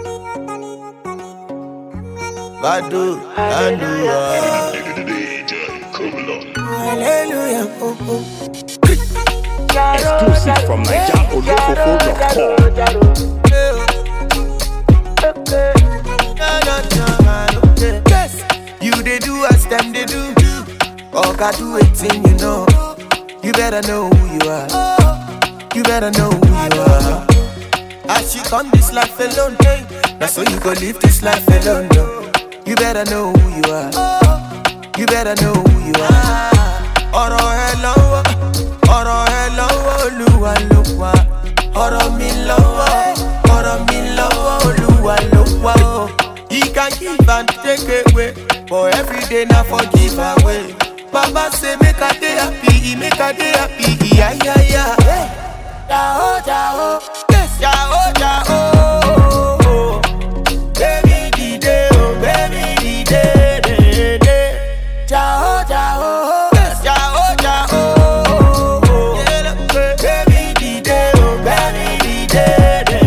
Badu, Andua. Hallelujah. Oh, oh. Exclusive from NigerOlofofo.com. Yes, you they do as them they do. Oga do it thing you know. You better know who you are. You better know who you are. As you come this life alone, hey, now so you go live this life alone. No. You better know who you are. You better know who you are. Ọ̀rọ̀ ẹ lọ́wọ́, ọ̀rọ̀ ẹ lọ́wọ́ Olúwa ló wà. Ọ̀rọ̀ mi lọ́wọ́, ọ̀rọ̀ mi lọ́wọ́ Olúwa ló wà. o. He can give and take away, but every day na for give away. Baba say make I dey happy, make I dey happy, iya iya iya. Jao jao, yes jao jao. Baby dìde o, baby dìde dèdè. Jao jao, yes jao jao. Baby dìde o, baby dìde dèdè.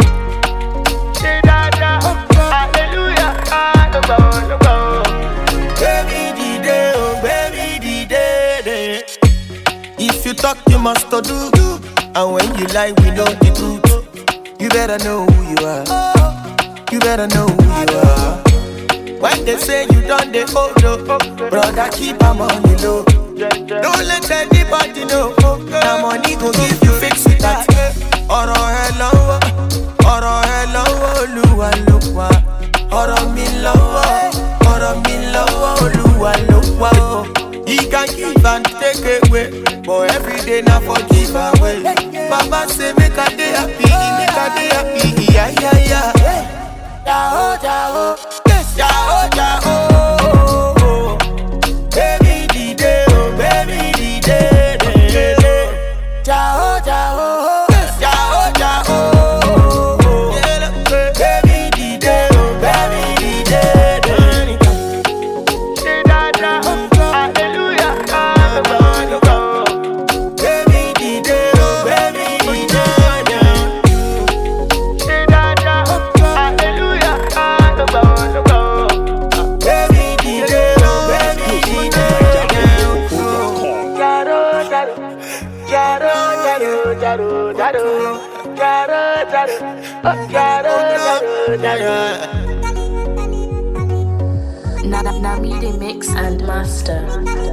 Baby dìde o, baby dìde dè. If you talk, you must to do. And when you lie, we know the truth. You better know who you are. You better know who you are. When they say you done the old oh, brother, keep am on the low. Don't let anybody know. Now money go give you fix with that. Ọ̀rọ̀ ẹ lọ́wọ́, ọ̀rọ̀ ẹ lọ́wọ́ Olúwa ló wà. Ọ̀rọ̀ mi lọ́wọ́, ọ̀rọ̀ mi lọ́wọ́ Olúwa ló wà. o. He can give and take away, but every day na for give away. Baba say make I dey happy, make I dey happy, iya iya iya. Jao jao, yes jao jao. Baby dìde o, baby dìde dèdè. Jao jao, yes jao jao. Baby dìde o, baby dìde dèdè. Baby dìde o, baby dìde dèdè. Baby dìde o, baby dìde dèdè. NigerOlofofo.com. Now, now me they mix and master.